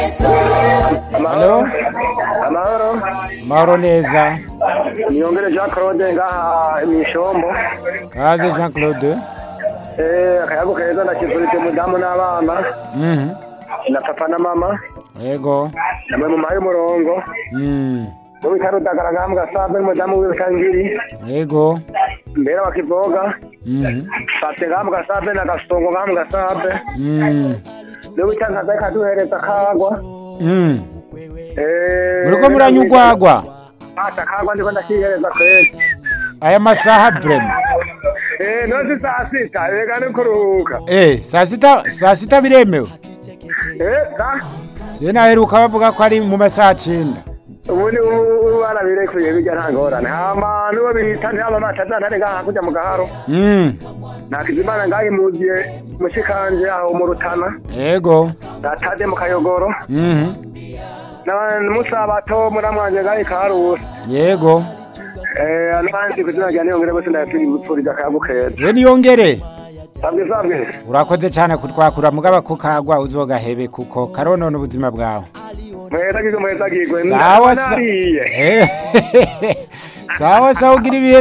Halo? amahoro Mahoro neza. niyongere jean claude ngaha mw'ishombo Kaze Jean Claude. Eh, akayago keza ndakivurije umudamu n'abana Mhm. na papa na mama Yego. namwe mu mayi umurongo Mm. mu bitaro udagara ngaha mu gasabe n'umudamu wiwe kangiri Yego. mbera wakivoga Mhm. fate ngaha mu gasabe na gasongo ngaha mu gasabe Mm. niwe witangaza ikaduhereza kagwa Mm. Eh, Muriko muranyugwagwa. ata kagwa ndiko ndakihereza kwezi Aya masaha vrema. Eh, none saa sita reka ni kuruhuka Eh, saa sita saa sita biremewe. Eh, sa Je naheruka bavuga ko ari mu masaha cenda. ubundi ubu barabirekuye bijya nta ngorane hama n'uwo bita ntaba matazantare ngaha kujya mu gaharo Mm. nakizimana ngahimugiye mushikanje aho mu rutana Yego. datade mu kayogoro Mhm. n'umusabato muramwanje ngahi karusi Yego. Eh, n'abandi kuzina rya niyongere bose ndayapfuriza akayagu keza We niyongere. sabwe sabwe Urakoze cyane kutwakura mugaba kukagwa uzogahebe kuko karonona ubuzima bwawe. muhezagirwe muhezagirwe Sawa sa. nariye Eh. Sawa sawa ugira ibihe